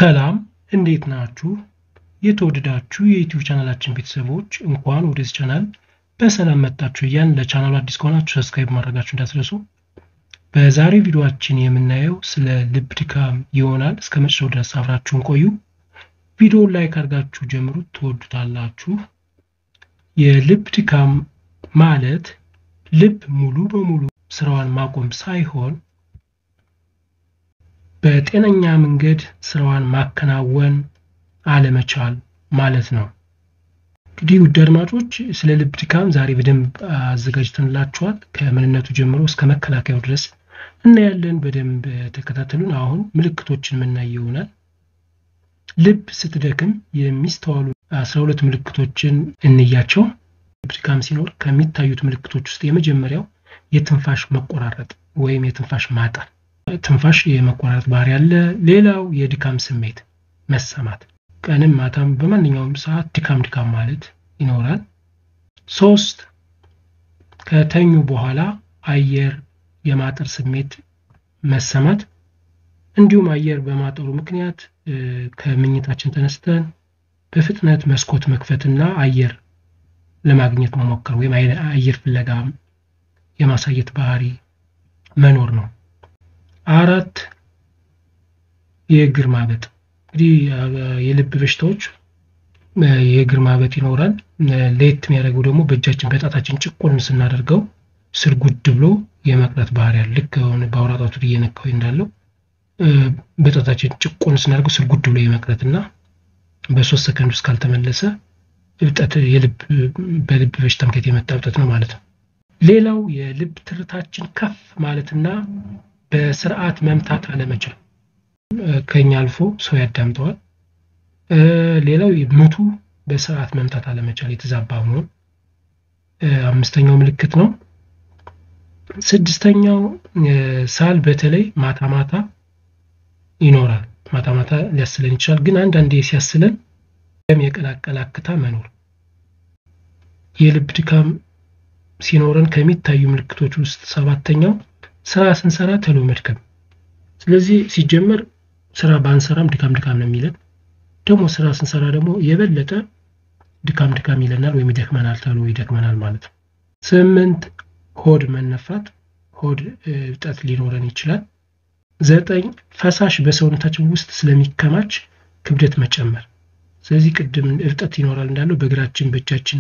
ሰላም እንዴት ናችሁ? የተወደዳችሁ የዩቲዩብ ቻናላችን ቤተሰቦች እንኳን ወደዚህ ቻናል በሰላም መጣችሁ እያልን ለቻናሉ አዲስ ከሆናችሁ ሰብስክራይብ ማድረጋችሁ እንዳትረሱ። በዛሬ ቪዲዮአችን የምናየው ስለ ልብ ድካም ይሆናል። እስከ መጨረሻው ድረስ አብራችሁን ቆዩ። ቪዲዮውን ላይክ አድርጋችሁ ጀምሩት፣ ትወዱታላችሁ። የልብ ድካም ማለት ልብ ሙሉ በሙሉ ስራዋን ማቆም ሳይሆን በጤነኛ መንገድ ስራዋን ማከናወን አለመቻል ማለት ነው። እንግዲህ ውድ አድማጮች ስለ ልብ ድካም ዛሬ በደንብ አዘጋጅተንላችኋል። ከምንነቱ ጀምሮ እስከ መከላከያው ድረስ እናያለን። በደንብ ተከታተሉን። አሁን ምልክቶችን የምናይ ይሆናል። ልብ ስትደክም የሚስተዋሉ አስራ ሁለት ምልክቶችን እንያቸው። ልብ ድካም ሲኖር ከሚታዩት ምልክቶች ውስጥ የመጀመሪያው የትንፋሽ መቆራረጥ ወይም የትንፋሽ ማጠር ትንፋሽ የመቆራረጥ ባህሪ ያለ። ሌላው የድካም ስሜት መሰማት፣ ቀንም ማታም በማንኛውም ሰዓት ድካም ድካም ማለት ይኖራል። ሶስት ከተኙ በኋላ አየር የማጠር ስሜት መሰማት፣ እንዲሁም አየር በማጠሩ ምክንያት ከምኝታችን ተነስተን በፍጥነት መስኮት መክፈትና አየር ለማግኘት መሞከር ወይም አየር ፍለጋ የማሳየት ባህሪ መኖር ነው። አራት የእግር ማበጥ እንግዲህ የልብ በሽታዎች የእግር ማበጥ ይኖራል። ለየት የሚያደርገው ደግሞ በእጃችን በጣታችን ጭቁን ስናደርገው ስር ጉድ ብሎ የመቅረት ባህሪ ያለ ልክ ሆነ በአውራ ጣቱ እየነካው እንዳለው በጣታችን ጭቁን ስናደርገው ስር ጉድ ብሎ የመቅረት እና በሶስት ሰከንድ ውስጥ ካልተመለሰ እብጠት የልብ በልብ በሽታ ምክንያት የመጣ እብጠት ነው ማለት ነው። ሌላው የልብ ትርታችን ከፍ ማለትና በስርዓት መምታት አለመቻል ከኛ አልፎ ሰው ያዳምጠዋል። ሌላው ምቱ በስርዓት መምታት አለመቻል የተዛባ መሆን አምስተኛው ምልክት ነው። ስድስተኛው ሳል በተለይ ማታ ማታ ይኖራል። ማታ ማታ ሊያስለን ይችላል፣ ግን አንዳንዴ ሲያስለን ደም የቀላቀለ አክታ መኖር። የልብ ድካም ሲኖረን ከሚታዩ ምልክቶች ውስጥ ሰባተኛው ስራ ስንሰራ ተሎ መድከም። ስለዚህ ሲጀመር ስራ ባንሰራም ድካም ድካም ነው የሚለን። ደግሞ ስራ ስንሰራ ደግሞ የበለጠ ድካም ድካም ይለናል ወይም ይደክመናል፣ ተሎ ይደክመናል ማለት ነው። ስምንት ሆድ መነፋት፣ ሆድ እብጠት ሊኖረን ይችላል። ዘጠኝ ፈሳሽ በሰውነታችን ውስጥ ስለሚከማች ክብደት መጨመር። ስለዚህ ቅድም እብጠት ይኖራል እንዳለው በእግራችን በእጃችን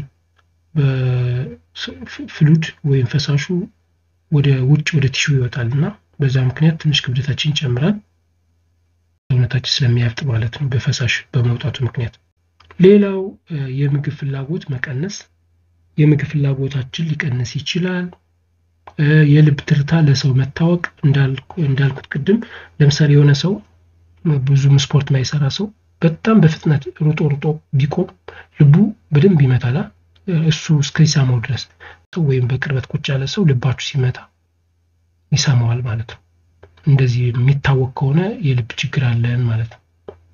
በፍሉድ ወይም ፈሳሹ ወደ ውጭ ወደ ቲሹ ይወጣል እና በዛ ምክንያት ትንሽ ክብደታችን ይጨምራል። ሰውነታችን ስለሚያብጥ ማለት ነው በፈሳሽ በመውጣቱ ምክንያት። ሌላው የምግብ ፍላጎት መቀነስ፣ የምግብ ፍላጎታችን ሊቀንስ ይችላል። የልብ ትርታ ለሰው መታወቅ እንዳልኩት ቅድም ለምሳሌ የሆነ ሰው ብዙም ስፖርት ማይሰራ ሰው በጣም በፍጥነት ሩጦ ሩጦ ቢቆም ልቡ በደንብ ይመታላ እሱ እስከሚሰማው ድረስ ወይም በቅርበት ቁጭ ያለ ሰው ልባችሁ ሲመታ ይሰማዋል ማለት ነው። እንደዚህ የሚታወቅ ከሆነ የልብ ችግር አለን ማለት ነው።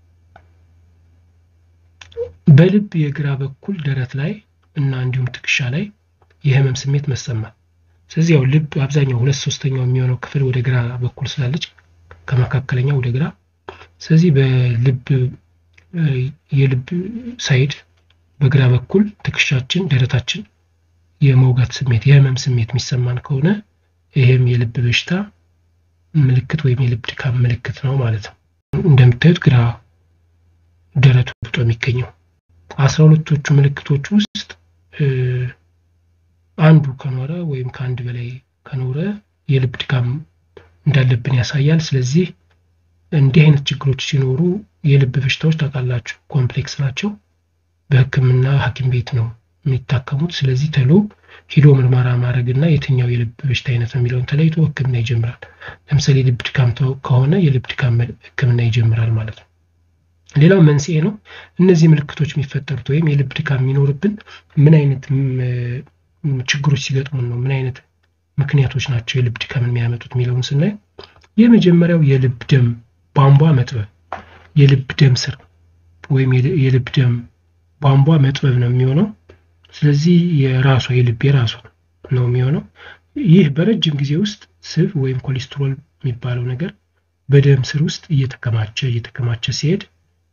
በልብ የግራ በኩል ደረት ላይ እና እንዲሁም ትከሻ ላይ የህመም ስሜት መሰማት። ስለዚህ ያው ልብ አብዛኛው ሁለት ሶስተኛው የሚሆነው ክፍል ወደ ግራ በኩል ስላለች ከመካከለኛው ወደ ግራ ስለዚህ በልብ የልብ ሳይድ በግራ በኩል ትከሻችን፣ ደረታችን የመውጋት ስሜት የህመም ስሜት የሚሰማን ከሆነ ይሄም የልብ በሽታ ምልክት ወይም የልብ ድካም ምልክት ነው ማለት ነው። እንደምታዩት ግራ ደረቱ ብጦ የሚገኘው አስራ ሁለቶቹ ምልክቶች ውስጥ አንዱ ከኖረ ወይም ከአንድ በላይ ከኖረ የልብ ድካም እንዳለብን ያሳያል። ስለዚህ እንዲህ አይነት ችግሮች ሲኖሩ የልብ በሽታዎች ታውቃላችሁ ኮምፕሌክስ ናቸው። በሕክምና ሐኪም ቤት ነው የሚታከሙት። ስለዚህ ተሎ ሂዶ ምርመራ ማድረግ እና የትኛው የልብ በሽታ አይነት ነው የሚለውን ተለይቶ ሕክምና ይጀምራል። ለምሳሌ የልብ ድካም ከሆነ የልብ ድካም ሕክምና ይጀምራል ማለት ነው። ሌላው መንስኤ ነው። እነዚህ ምልክቶች የሚፈጠሩት ወይም የልብ ድካም የሚኖርብን ምን አይነት ችግሮች ሲገጥሙን ነው፣ ምን አይነት ምክንያቶች ናቸው የልብ ድካምን የሚያመጡት የሚለውን ስናይ የመጀመሪያው የልብ ደም ቧንቧ መጥበብ፣ የልብ ደም ስር ወይም የልብ ደም ቧንቧ መጥበብ ነው የሚሆነው። ስለዚህ የራሷ የልብ የራሷ ነው የሚሆነው። ይህ በረጅም ጊዜ ውስጥ ስብ ወይም ኮሌስትሮል የሚባለው ነገር በደም ስር ውስጥ እየተከማቸ እየተከማቸ ሲሄድ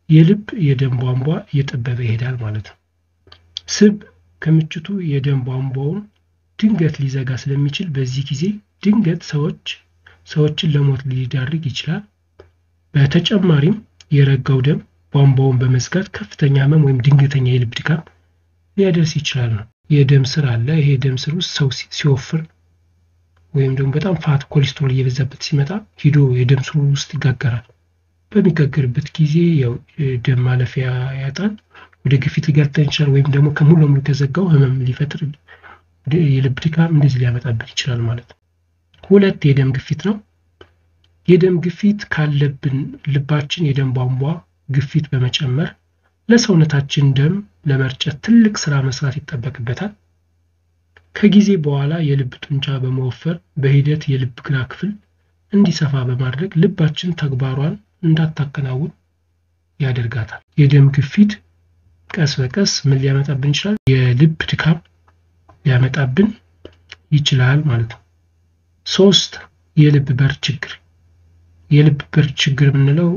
የልብ የደም ቧንቧ እየጠበበ ይሄዳል ማለት ነው። ስብ ከምችቱ የደም ቧንቧውን ድንገት ሊዘጋ ስለሚችል በዚህ ጊዜ ድንገት ሰዎች ሰዎችን ለሞት ሊዳርግ ይችላል። በተጨማሪም የረጋው ደም ቧንቧውን በመዝጋት ከፍተኛ ህመም ወይም ድንገተኛ የልብ ድካም ሊያደርስ ይችላል ነው። የደም ስር አለ። ይሄ የደም ስር ውስጥ ሰው ሲወፍር ወይም ደግሞ በጣም ፋት ኮሌስትሮል እየበዛበት ሲመጣ ሂዶ የደም ስሩ ውስጥ ይጋገራል። በሚጋገርበት ጊዜ ያው ደም ማለፊያ ያጣል። ወደ ግፊት ሊጋጠን ይችላል። ወይም ደግሞ ከሙሉ ለሙሉ ከዘጋው ህመም ሊፈጥር የልብ ድካም እንደዚህ ሊያመጣብን ይችላል ማለት ነው። ሁለት የደም ግፊት ነው። የደም ግፊት ካለብን ልባችን የደም ቧንቧ ግፊት በመጨመር ለሰውነታችን ደም ለመርጨት ትልቅ ስራ መስራት ይጠበቅበታል። ከጊዜ በኋላ የልብ ጡንቻ በመወፈር በሂደት የልብ ግራ ክፍል እንዲሰፋ በማድረግ ልባችን ተግባሯን እንዳታከናውን ያደርጋታል። የደም ግፊት ቀስ በቀስ ምን ሊያመጣብን ይችላል? የልብ ድካም ሊያመጣብን ይችላል ማለት ነው። ሶስት የልብ በር ችግር። የልብ በር ችግር የምንለው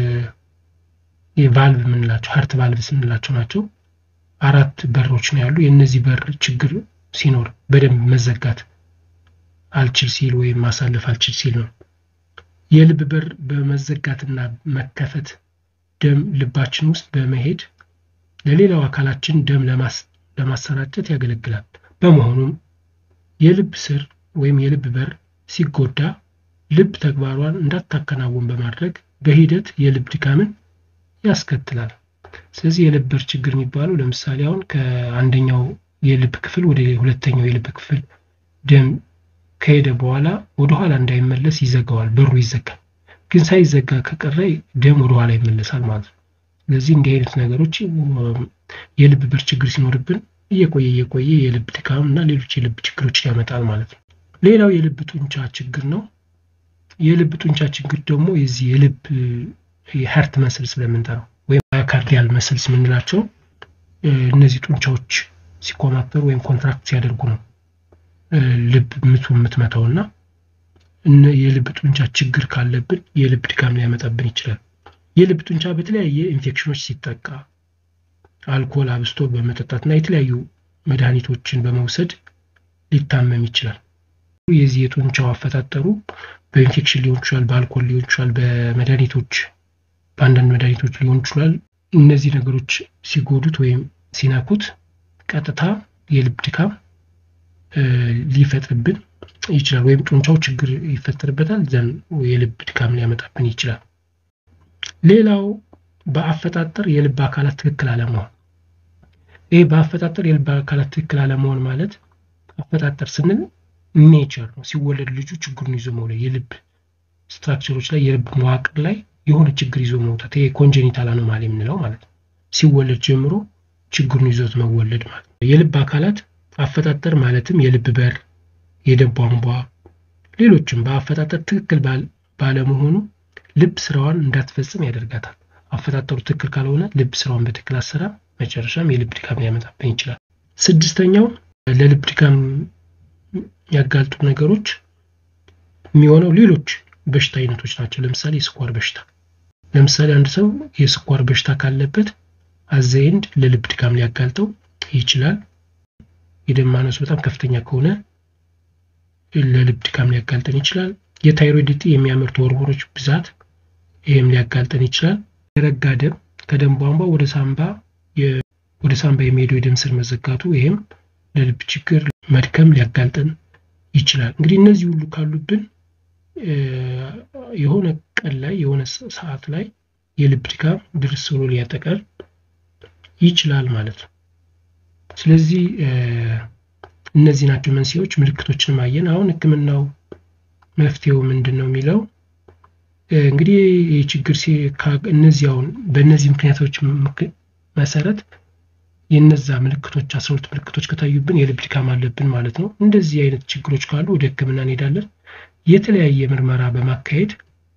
የቫልቭ የምንላቸው ሀርት ቫልቭስ የምንላቸው ናቸው። አራት በሮች ነው ያሉ። የእነዚህ በር ችግር ሲኖር በደንብ መዘጋት አልችል ሲል ወይም ማሳለፍ አልችል ሲል ነው። የልብ በር በመዘጋትና መከፈት ደም ልባችን ውስጥ በመሄድ ለሌላው አካላችን ደም ለማሰራጨት ያገለግላል። በመሆኑም የልብ ስር ወይም የልብ በር ሲጎዳ ልብ ተግባሯን እንዳታከናውን በማድረግ በሂደት የልብ ድካምን ያስከትላል። ስለዚህ የልብ በር ችግር የሚባለው ለምሳሌ አሁን ከአንደኛው የልብ ክፍል ወደ ሁለተኛው የልብ ክፍል ደም ከሄደ በኋላ ወደኋላ እንዳይመለስ ይዘጋዋል። በሩ ይዘጋል። ግን ሳይዘጋ ከቀረ ደም ወደኋላ ይመለሳል ማለት ነው። ስለዚህ እንዲህ አይነት ነገሮች የልብ በር ችግር ሲኖርብን እየቆየ እየቆየ የልብ ድካም እና ሌሎች የልብ ችግሮችን ያመጣል ማለት ነው። ሌላው የልብ ጡንቻ ችግር ነው። የልብ ጡንቻ ችግር ደግሞ የዚህ የልብ የሀርት መስል ስለምንጠራው ወይም ማዮካርዲያል መስልስ የምንላቸው እነዚህ ጡንቻዎች ሲኮማተሩ ወይም ኮንትራክት ሲያደርጉ ነው ልብ ምቱ የምትመታው እና የልብ ጡንቻ ችግር ካለብን የልብ ድካም ሊያመጣብን ይችላል። የልብ ጡንቻ በተለያየ ኢንፌክሽኖች ሲጠቃ አልኮል አብስቶ በመጠጣት እና የተለያዩ መድኃኒቶችን በመውሰድ ሊታመም ይችላል። የዚህ የጡንቻው አፈጣጠሩ በኢንፌክሽን ሊሆን ይችላል፣ በአልኮል ሊሆን ይችላል፣ በመድኃኒቶች በአንዳንድ መድኃኒቶች ሊሆን ይችላል። እነዚህ ነገሮች ሲጎዱት ወይም ሲነኩት ቀጥታ የልብ ድካም ሊፈጥርብን ይችላል። ወይም ጡንቻው ችግር ይፈጠርበታል፣ ዘን የልብ ድካም ሊያመጣብን ይችላል። ሌላው በአፈጣጠር የልብ አካላት ትክክል አለመሆን። ይህ በአፈጣጠር የልብ አካላት ትክክል አለመሆን ማለት አፈጣጠር ስንል ኔቸር ነው። ሲወለድ ልጁ ችግሩን ይዞ መውለድ የልብ ስትራክቸሮች ላይ የልብ መዋቅር ላይ የሆነ ችግር ይዞ መውጣት ይሄ ኮንጀኒታል አኖማሊ የምንለው ማለት ነው። ሲወለድ ጀምሮ ችግሩን ይዞት መወለድ ማለት ነው። የልብ አካላት አፈጣጠር ማለትም የልብ በር፣ የደም ቧንቧ፣ ሌሎችም በአፈጣጠር ትክክል ባለመሆኑ ልብ ስራዋን እንዳትፈጽም ያደርጋታል። አፈጣጠሩ ትክክል ካልሆነ ልብ ስራዋን በትክክል አሰራ መጨረሻም የልብ ድካም ሊያመጣብን ይችላል። ስድስተኛው ለልብ ድካም የሚያጋልጡ ነገሮች የሚሆነው ሌሎች በሽታ አይነቶች ናቸው። ለምሳሌ የስኳር በሽታ ለምሳሌ አንድ ሰው የስኳር በሽታ ካለበት አዘይንድ ለልብ ድካም ሊያጋልጠው ይችላል። የደም ማነሱ በጣም ከፍተኛ ከሆነ ለልብ ድካም ሊያጋልጠን ይችላል። የታይሮይድ እጢ የሚያመርቱ ሆርሞኖች ብዛት ይህም ሊያጋልጠን ይችላል። የረጋ ደም ከደም ቧንቧ ወደ ሳምባ ወደ ሳምባ የሚሄደው የደም ስር መዘጋቱ ይህም ለልብ ችግር መድከም ሊያጋልጠን ይችላል። እንግዲህ እነዚህ ሁሉ ካሉብን የሆነ ቀን ላይ የሆነ ሰዓት ላይ የልብ ድካም ድርስ ብሎ ሊያጠቃል ይችላል ማለት ነው። ስለዚህ እነዚህ ናቸው መንስኤዎች። ምልክቶችን ማየን። አሁን ሕክምናው መፍትሄው ምንድን ነው የሚለው እንግዲህ ይህ ችግር እነዚህ አሁን በእነዚህ ምክንያቶች መሰረት የነዛ ምልክቶች አስራ ሁለት ምልክቶች ከታዩብን የልብ ድካም አለብን ማለት ነው። እንደዚህ አይነት ችግሮች ካሉ ወደ ሕክምና እንሄዳለን። የተለያየ ምርመራ በማካሄድ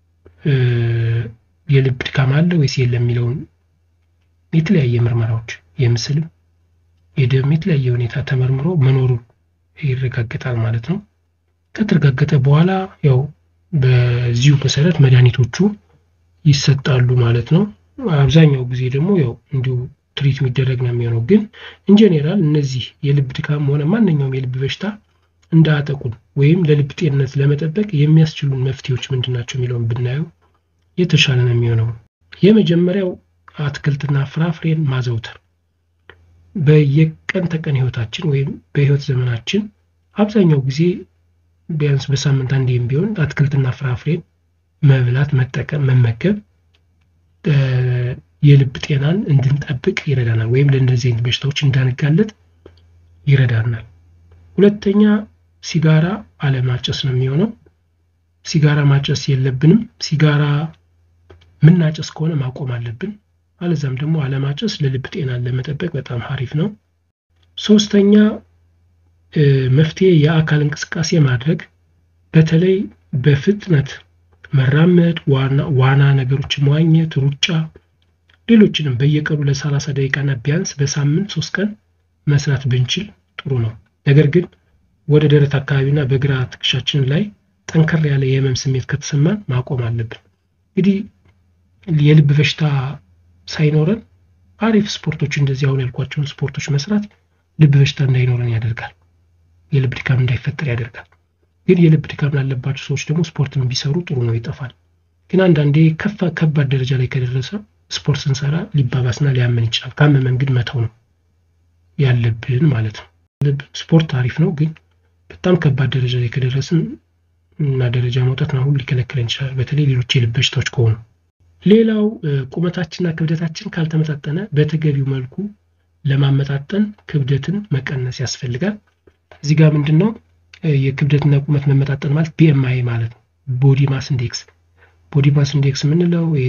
የልብ ድካም አለ ወይስ የለም የሚለውን የተለያየ ምርመራዎች የምስልም የደም የተለያየ ሁኔታ ተመርምሮ መኖሩ ይረጋገጣል ማለት ነው። ከተረጋገጠ በኋላ ያው በዚሁ መሰረት መድኃኒቶቹ ይሰጣሉ ማለት ነው። አብዛኛው ጊዜ ደግሞ ያው እንዲሁ ትሪት የሚደረግ ነው የሚሆነው። ግን ኢንጀኔራል እነዚህ የልብ ድካም ሆነ ማንኛውም የልብ በሽታ እንዳያጠቁን ወይም ለልብ ጤንነት ለመጠበቅ የሚያስችሉን መፍትሄዎች ምንድን ናቸው የሚለውን ብናየው የተሻለ ነው የሚሆነው። የመጀመሪያው አትክልትና ፍራፍሬን ማዘውተር በየቀን ተቀን ህይወታችን ወይም በህይወት ዘመናችን አብዛኛው ጊዜ ቢያንስ በሳምንት አንዴም ቢሆን አትክልትና ፍራፍሬን መብላት፣ መጠቀም፣ መመገብ የልብ ጤናን እንድንጠብቅ ይረዳናል፣ ወይም ለእንደዚህ አይነት በሽታዎች እንዳንጋለጥ ይረዳናል። ሁለተኛ ሲጋራ አለማጨስ ነው የሚሆነው። ሲጋራ ማጨስ የለብንም። ሲጋራ ምናጨስ ከሆነ ማቆም አለብን። አለዛም ደግሞ አለማጨስ ለልብ ጤናን ለመጠበቅ በጣም ሀሪፍ ነው። ሶስተኛ መፍትሄ የአካል እንቅስቃሴ ማድረግ በተለይ በፍጥነት መራመድ፣ ዋና ነገሮችን መዋኘት፣ ሩጫ፣ ሌሎችንም በየቀኑ ለሰላሳ ደቂቃና ቢያንስ በሳምንት ሶስት ቀን መስራት ብንችል ጥሩ ነው። ነገር ግን ወደ ደረት አካባቢና በግራ ትከሻችን ላይ ጠንከር ያለ የህመም ስሜት ከተሰማን ማቆም አለብን። እንግዲህ የልብ በሽታ ሳይኖረን አሪፍ ስፖርቶች እንደዚህ አሁን ያልኳቸውን ስፖርቶች መስራት ልብ በሽታ እንዳይኖረን ያደርጋል። የልብ ድካም እንዳይፈጠር ያደርጋል። ግን የልብ ድካም ላለባቸው ሰዎች ደግሞ ስፖርትን ቢሰሩ ጥሩ ነው፣ ይጠፋል። ግን አንዳንዴ ከፋ ከባድ ደረጃ ላይ ከደረሰ ስፖርት ስንሰራ ሊባባስና ሊያመን ይችላል። ካመመን ግን መተው ነው ያለብን ማለት ነው። ልብ ስፖርት አሪፍ ነው፣ ግን በጣም ከባድ ደረጃ ላይ ከደረስን እና ደረጃ መውጣት አሁን ሊከለክለን ይችላል። በተለይ ሌሎች የልብ በሽታዎች ከሆኑ ሌላው ቁመታችንና ክብደታችን ካልተመጣጠነ በተገቢው መልኩ ለማመጣጠን ክብደትን መቀነስ ያስፈልጋል። እዚህ ጋር ምንድን ነው የክብደትና ቁመት መመጣጠን ማለት ቢኤምአይ ማለት ነው። ቦዲ ማስ ኢንዴክስ ቦዲ ማስ ኢንዴክስ የምንለው ይሄ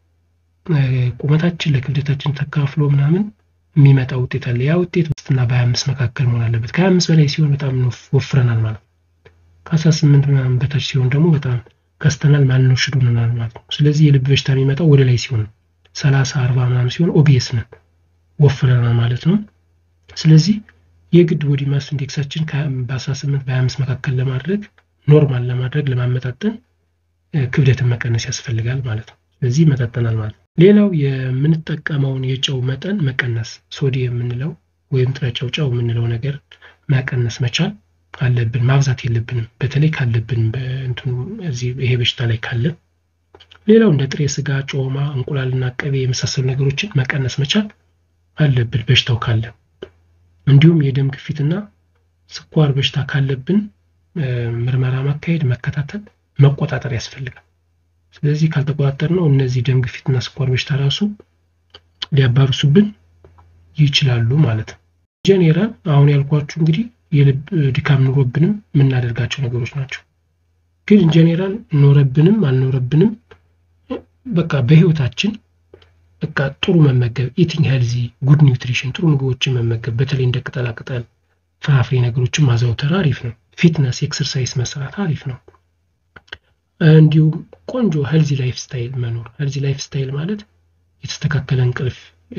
ቁመታችን ለክብደታችን ተካፍሎ ምናምን የሚመጣ ውጤት አለ። ያ ውጤት በስትና በሀያ አምስት መካከል መሆን አለበት። ከሀያ አምስት በላይ ሲሆን በጣም ወፍረናል ማለት ነው። ከአስራ ስምንት ምናምን በታች ሲሆን ደግሞ በጣም ከስተናል ማለት ነው፣ ሽዱ ሆነናል ማለት ነው። ስለዚህ የልብ በሽታ የሚመጣው ወደ ላይ ሲሆን ሰላሳ አርባ ምናምን ሲሆን ኦቢየስ ነን ወፍረናል ማለት ነው። ስለዚህ የግድ ቦዲ ማስ ኢንዴክሳችን በ18 በ25 መካከል ለማድረግ ኖርማል ለማድረግ ለማመጣጠን ክብደትን መቀነስ ያስፈልጋል ማለት ነው። ስለዚህ ይመጣጠናል ማለት ነው። ሌላው የምንጠቀመውን የጨው መጠን መቀነስ፣ ሶዲየም የምንለው ወይም ጥረ ጨው ጨው የምንለው ነገር መቀነስ መቻል አለብን። ማብዛት የለብንም። በተለይ ካለብን በእንትኑ እዚህ ይሄ በሽታ ላይ ካለ። ሌላው እንደ ጥሬ ስጋ፣ ጮማ፣ እንቁላልና ቅቤ የመሳሰሉ ነገሮችን መቀነስ መቻል አለብን በሽታው ካለ። እንዲሁም የደም ግፊትና ስኳር በሽታ ካለብን ምርመራ ማካሄድ፣ መከታተል፣ መቆጣጠር ያስፈልጋል። ስለዚህ ካልተቆጣጠር ነው እነዚህ ደም ግፊትና ስኳር በሽታ ራሱ ሊያባብሱብን ይችላሉ ማለት ነው። ጄኔራል አሁን ያልኳችሁ እንግዲህ የልብ ድካም ኖሮብንም የምናደርጋቸው ነገሮች ናቸው። ግን ጄኔራል ኖረብንም አልኖረብንም በቃ በህይወታችን በቃ ጥሩ መመገብ ኢቲንግ ሄልዚ ጉድ ኒውትሪሽን ጥሩ ምግቦችን መመገብ በተለይ እንደ ቅጠላ ቅጠል ፍራፍሬ ነገሮችን ማዘውተር አሪፍ ነው። ፊትነስ ኤክሰርሳይዝ መስራት አሪፍ ነው። እንዲሁም ቆንጆ ሄልዚ ላይፍ ስታይል መኖር። ሄልዚ ላይፍ ስታይል ማለት የተስተካከለ እንቅልፍ፣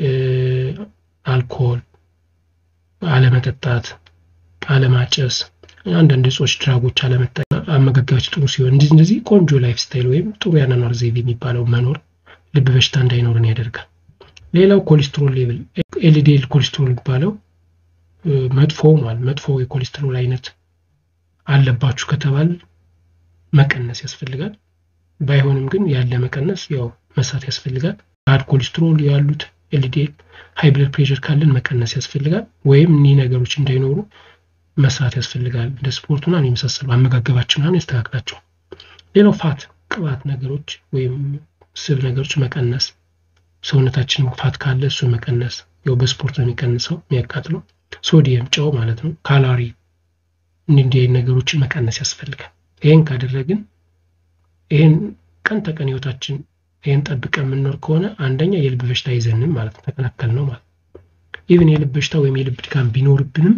አልኮል አለመጠጣት፣ አለማጨስ፣ አንዳንድ እጾች፣ ድራጎች አለመጠቀም፣ አመጋገባችን ጥሩ ሲሆን እንደዚህ እንደዚህ ቆንጆ ላይፍ ስታይል ወይም ጥሩ ያኗኗር ዘይቤ የሚባለው መኖር ልብ በሽታ እንዳይኖረን ያደርጋል። ሌላው ኮሌስትሮል ሌቭል ኤልዲኤል ኮሌስትሮል የሚባለው መጥፎ ማለት መጥፎ የኮሌስትሮል አይነት አለባችሁ ከተባል መቀነስ ያስፈልጋል። ባይሆንም ግን ያለ መቀነስ ያው መስራት ያስፈልጋል። ባድ ኮሌስትሮል ያሉት ኤልዲኤል ሃይ ብለድ ፕሬሽር ካለን መቀነስ ያስፈልጋል። ወይም እኒህ ነገሮች እንዳይኖሩ መስራት ያስፈልጋል። እንደ ስፖርቱና የመሳሰሉ አመጋገባችንን ያስተካክላቸው። ሌላው ፋት ቅባት ነገሮች ወይም ስብ ነገሮች መቀነስ፣ ሰውነታችን ፋት ካለ እሱን መቀነስ። ያው በስፖርት ነው የሚቀንሰው የሚያቃጥለው። ሶዲየም ጨው ማለት ነው። ካሎሪ እንዲህ ነገሮችን መቀነስ ያስፈልጋል። ይህን ካደረግን ይህን ቀን ተቀን ህይወታችን ይህን ጠብቀን የምንኖር ከሆነ አንደኛ የልብ በሽታ ይዘንም ማለት ነው ተከላከል ነው ማለት ኢቭን የልብ በሽታ ወይም የልብ ድካም ቢኖርብንም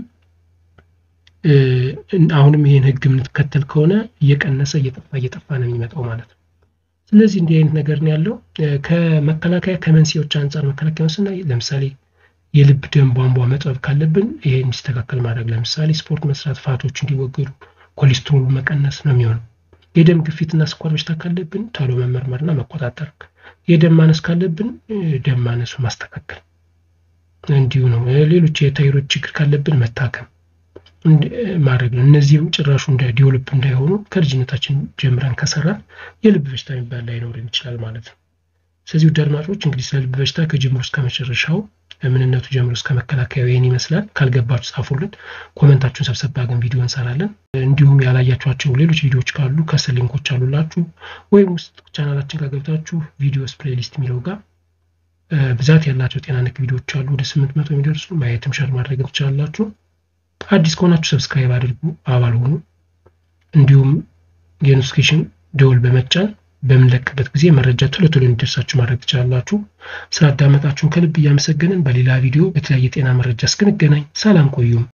አሁንም ይህን ህግ የምንከተል ከሆነ እየቀነሰ እየጠፋ እየጠፋ ነው የሚመጣው ማለት ነው። ስለዚህ እንዲህ አይነት ነገር ነው ያለው። ከመከላከያ ከመንስኤዎች አንጻር መከላከያ ስናይ ለምሳሌ የልብ ደም ቧንቧ መጥበብ ካለብን ይሄ እንዲስተካከል ማድረግ፣ ለምሳሌ ስፖርት መስራት፣ ፋቶች እንዲወገዱ፣ ኮሌስትሮሉ መቀነስ ነው የሚሆነው። የደም ግፊትና ስኳር በሽታ ካለብን ቶሎ መመርመርና መቆጣጠር፣ የደም ማነስ ካለብን ደም ማነሱ ማስተካከል እንዲሁ ነው። ሌሎች የታይሮይድ ችግር ካለብን መታከም ማድረግ ነው። እነዚህም ጭራሹ እንደ ዲቨሎፕ እንዳይሆኑ ከልጅነታችን ጀምረን ከሰራን የልብ በሽታ የሚባል ላይኖርን ይችላል ማለት ነው። ስለዚህ ውድ አድማጮች እንግዲህ ስለ ልብ በሽታ ከጅምሩ እስከ መጨረሻው ምንነቱ ጀምሮ እስከ መከላከያው ይህን ይመስላል። ካልገባችሁ ጻፉልን፣ ኮመንታችሁን ሰብሰብ አድርገን ቪዲዮ እንሰራለን። እንዲሁም ያላያችኋቸው ሌሎች ቪዲዮዎች ካሉ ከስር ሊንኮች አሉላችሁ፣ ወይም ውስጥ ቻናላችን ጋር ገብታችሁ ቪዲዮስ ፕሌሊስት የሚለው ጋር ብዛት ያላቸው ጤና ነክ ቪዲዮዎች አሉ፣ ወደ ስምንት መቶ የሚደርሱ ማየትም ሸር ማድረግ ትችላላችሁ። አዲስ ከሆናችሁ ሰብስክራይብ አድርጉ፣ አባል ሆኑ። እንዲሁም የኖቲፊኬሽን ደወል በመጫን በምንለቅበት ጊዜ መረጃ ቶሎ ቶሎ እንዲደርሳችሁ ማድረግ ትችላላችሁ። ስላዳመጣችሁን ከልብ እያመሰገንን በሌላ ቪዲዮ በተለያየ ጤና መረጃ እስክንገናኝ ሰላም ቆዩም።